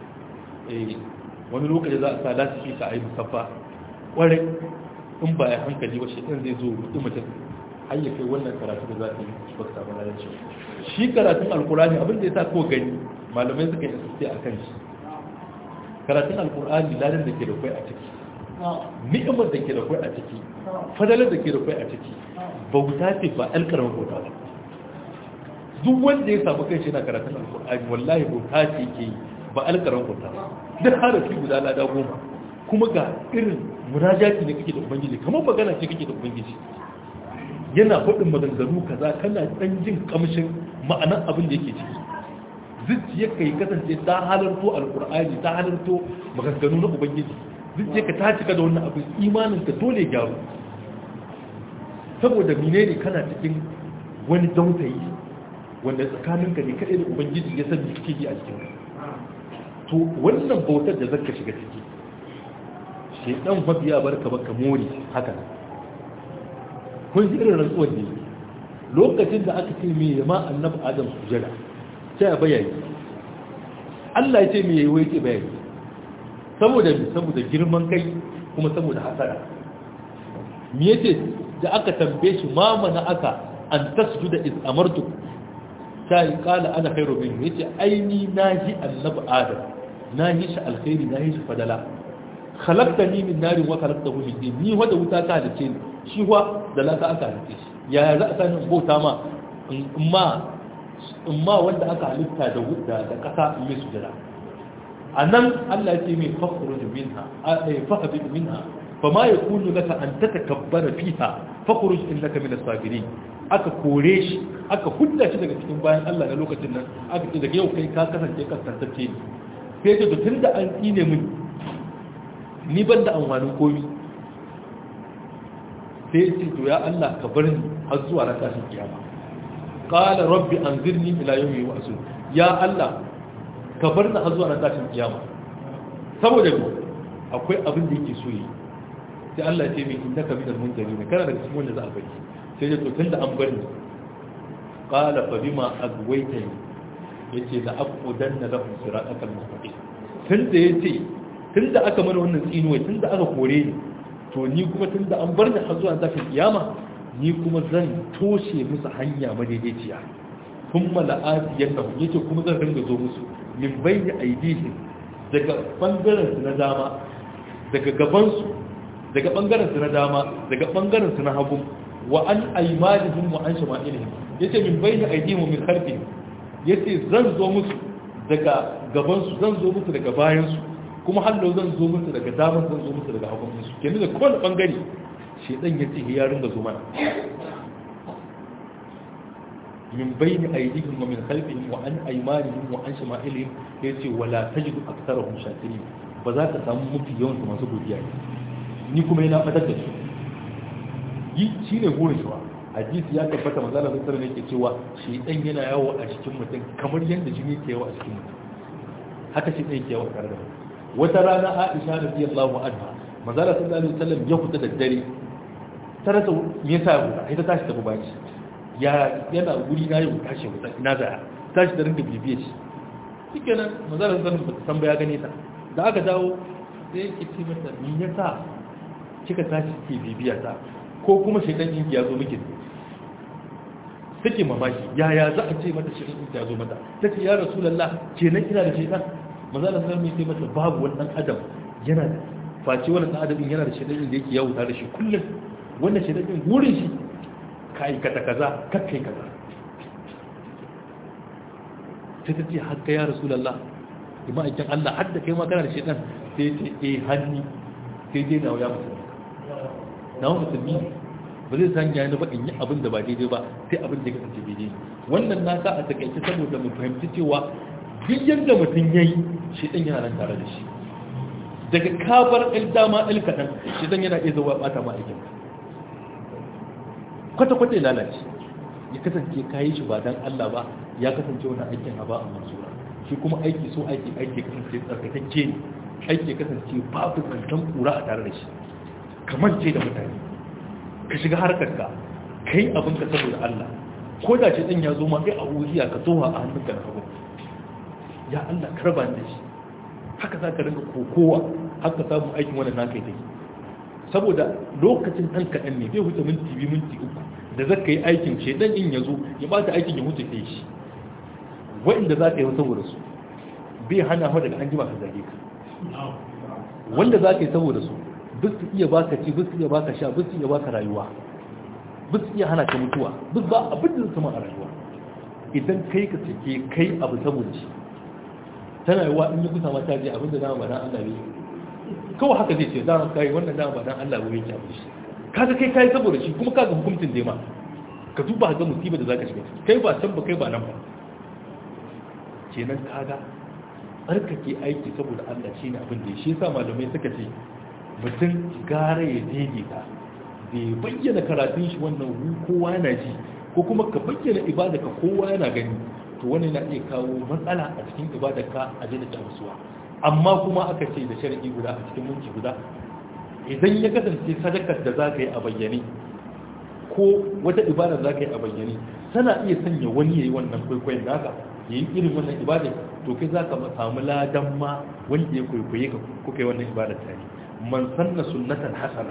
wani lokaci za a sa lasiki ka a yi musaffa kwarai in ba ya hankali ba shi ɗin zai zo rudu mutum har ya kai wannan karatu da za ta yi ba ka samu lalacewa shi karatun alkurani abin da ya sa ko gani malamai suka yi asiste a kan shi karatun alkurani ladan da ke da kwai a ciki ni'imar da ke da kwai a ciki fadalar da ke da kwai a ciki bauta ce ba alkarar bauta ba duk wanda ya samu kai shi na karatun alkur'ani wallahi bauta ce ke yi ba alkarar bauta ba duk harafi guda lada goma kuma ga irin munajati ne kake da ubangiji kamar magana ce kake da ubangiji yana faɗin maganganu kaza kana ɗan jin kamshin ma'anar abin da yake ciki zuciyar ka yi kasance ta halarto alkur'ani ta halarto maganganu na ubangiji zuciyar ka ta cika da wannan abin imanin ka dole gyaru saboda mine ne kana cikin wani dautayi wanda tsakaninka ne kaɗai da ubangiji ya san kake yi a cikin to wannan bautar da zaka shiga ciki shedan mabiya barka baka mori haka kun ji irin rantsuwar ne lokacin da aka ce mai ma annabi adam sujada sai a bayani Allah ya ce mai yayi wai bayani saboda saboda girman kai kuma saboda hasara me yace da aka tambaye shi ma mana aka an tasjuda iz amartu sai kala ana khairu min yace aini nahi annabi adam nahi shi alkhairi nahi shi fadala khalaqtani min narin wa khalaqtahu min tin ni wada wuta ka halice ni shi wa da laka aka halice shi yaya za a sani bauta ma amma amma wanda aka halitta da wuta da kasa mai sujada anan Allah ya ce mai fakhruj minha ay fahbib minha fama yakunu laka an tatakabbara fiha fakhruj innaka min as-sabirin aka kore shi aka hudda shi daga cikin bayan Allah na lokacin nan aka ce daga yau kai ka kasance kasantacce ne sai ce tun da an tsine min ni ban da amfanin komi sai ce to ya Allah ka bar ni har zuwa ran tashin kiyama qala rabbi anzirni ila yawmi yub'asun ya Allah ka bar ni har zuwa ran tashin kiyama saboda mu akwai abin da yake so yi sai Allah ya ce min innaka minal munzirin kana daga cikin wanda za a bari sai ya to tunda an bar ni qala fa bima agwaytani yace da aqudanna lahum siratal mustaqim tunda yace tunda aka mana wannan tsinuwai tunda aka kore ni to ni kuma tunda an bar ni har zuwa zafin kiyama ni kuma zan toshe musu hanya madaidaiciya kuma la'afiyan nan yace kuma zan ringa zo musu min bayni aidihim daga bangaren su na dama daga gaban su daga bangaren su na dama daga bangaren su na hagu wa an aymanihim wa an shama'ilihim yace min bayni aidihim wa min khalfihim yace zan zo musu daga gaban su zan zo musu daga bayan su kuma hallo zan zo musu daga damar zan zo musu daga hagun su kenan da kowane bangare shedan ya ce ya ringa zo mana min bayni aydihim wa min khalfihim wa an aymanihim wa an shama'ilihim yace wala tajidu aktharahum shakirin ba za ka samu mafi yawan su masu godiya ne ni kuma yana fadar da su yi shine burin shi hadisi ya tabbata manzo Allah sallallahu alaihi yake cewa shedan yana yawo a cikin mutum kamar yadda jini ke yawo a cikin mutum haka shi ɗaya ke yawo tare da mutum wata rana aisha radiyallahu anha manzala sallallahu alaihi wasallam ya fita da dare ta rasa me yasa ya fita ita tashi tafi bayan ya yana guri na yau tashi ya fita ina zaya tashi da rinka bibiye shi shikenan manzala sallallahu alaihi wasallam san ya gane ta da aka dawo sai yake ce mata me yasa kika tashi ke bibiya ta ko kuma shaidan in ya zo miki take mamaki yaya za a ce mata shaidan in ya zo mata tace ya rasulullah kenan ina da shaidan manzo Allah sallallahu alaihi wasallam mata babu wani dan adam yana da face wani dan adam yana da shaidan da yake yawo tare da shi kullum wannan shaidan din gurin shi ka aikata kaza kakkai kaza sai ta ce haka ya rasulallah ima aikin Allah har da kai ma kana da shaidan sai ce eh hanni sai dai na ya musulmi na musulmi ba zai san ya ba in yi abin da ba daidai ba sai abin da ya kasance daidai wannan na sa a takaice saboda mu fahimci cewa duk yadda mutum ya yi shaidan yana nan tare da shi daga kabar ɗan dama ɗan kaɗan shaidan yana iya zuwa ɓata ma aikin kwata-kwata ya lalace ya kasance ka yi shi ba don Allah ba ya kasance wani aikin a ba a mansura shi kuma aiki so aiki aiki kasance tsarkakacce ne aiki kasance babu kantan kura a tare da shi kamar ce da mutane ka shiga harkar ka kai abin ka saboda Allah ko da ce dan ya zo ma kai a wuya ka tsoha a hannunka na hagu ya Allah karba da shi haka za ka rinka kokowa haka samu aikin wannan naka yi take saboda lokacin ɗan kaɗan ne bai wuce minti biyu minti uku da za ka yi aikin ce ɗan in ya zo ya ba ta aikin ya wuce kai shi wa'inda za ka yi saboda su bai hana hau daga an jima ka zage ka wanda za ka yi saboda su duk su iya baka ci duk su iya baka sha duk su iya baka rayuwa duk su iya hana ka mutuwa duk ba abin da su a rayuwa idan kai ka cike kai abu saboda shi tana yiwa in yi kusa mata je abin da dama ba dan Allah bai kawai haka zai ce dama kai wannan dama ba dan Allah bai yake shi kaga kai kai saboda shi kuma kaga hukuncin da ma ka duba ga musibar da zaka shiga kai ba can ba kai ba nan ba kenan kaga tsarkake aiki saboda Allah shi ne abin da shi yasa malamai suka ce mutum gara ya daidaita bai bayyana karatun shi wannan hu kowa yana ji ko kuma ka bayyana ibada ka kowa yana gani to wannan na iya kawo matsala a cikin ibada ka a daina tamsuwa amma kuma aka ce da sharadi guda a cikin minti guda idan ya kasance sadakar da za ka yi a bayyane ko wata ibada za ka yi a bayyane tana iya sanya wani ya yi wannan kwaikwayon naka ya yi irin wannan ibada to kai za ka samu ladan ma wanda ya kwaikwaye ka kuka yi wannan ibada tare man sanna sunnatan hasana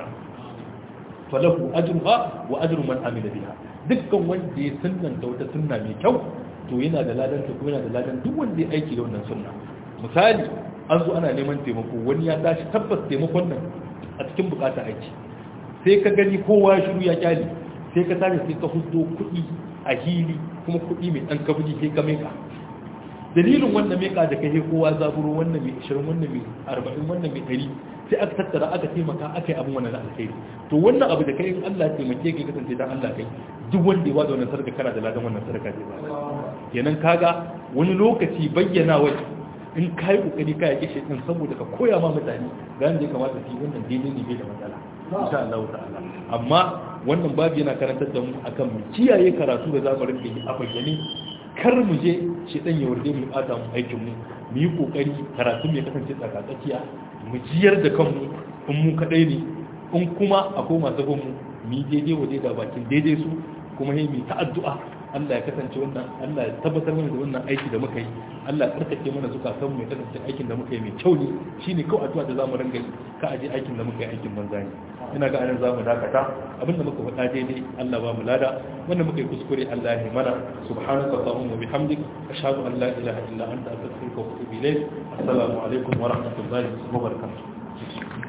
falahu ajruha wa ajru man amila biha dukkan wanda ya sunnanta wata sunna mai kyau to yana da ladan ta kuma yana da ladan duk wanda ya aiki da wannan sunna misali an zo ana neman taimako wani ya tashi tabbas taimakon nan a cikin bukata aiki sai ka gani kowa shiru ya kyale sai ka tashi sai ka hudo kuɗi a hili kuma kuɗi mai ɗan kabili sai ka meka dalilin wannan meka da kai kowa zaburo wannan mai 20 wannan mai 40 wannan mai 100 sai aka tattara aka taimaka aka yi abin wannan na alkhairi to wannan abu da kai in Allah ya taimake ka kasance dan Allah kai duk wanda ya wada wannan sadaka kana da ladan wannan sadaka ne kenan kaga wani lokaci bayyana wai in ka yi kokari ka yake shi din saboda ka koya ma mutane ga yanda ya kamata su yi wannan daidai ne bai da matsala insha Allah ta'ala amma wannan babu yana karantar da mu akan mu kiyaye karatu da zamu rinka yi a bayyane kar mu je shi dan ya warde mu bata mu aikin mu mu yi kokari karatu mai kasance tsakatsakiya mu jiyar da kanmu in mu kadai ne in kuma akwai masu bin mu mu yi daidai wa da bakin daidai su kuma yi mu ta addu'a Allah ya kasance wannan Allah ya tabbatar mana da wannan aiki da muka yi Allah ya karkace mana zukatan mu ya kasance aikin da muka yi mai kyau ne shine kawai addu'a da zamu ringa yi ka aje aikin da muka yi aikin banza ne ina ga anan zamu dakata abinda muka faɗa daidai Allah ba mu lada wanda muka yi kuskure Allah ya mana subhanaka allahumma wa bihamdik ashhadu an la ilaha illa anta astaghfiruka wa atubu ilayk assalamu alaikum wa rahmatullahi wa barakatuh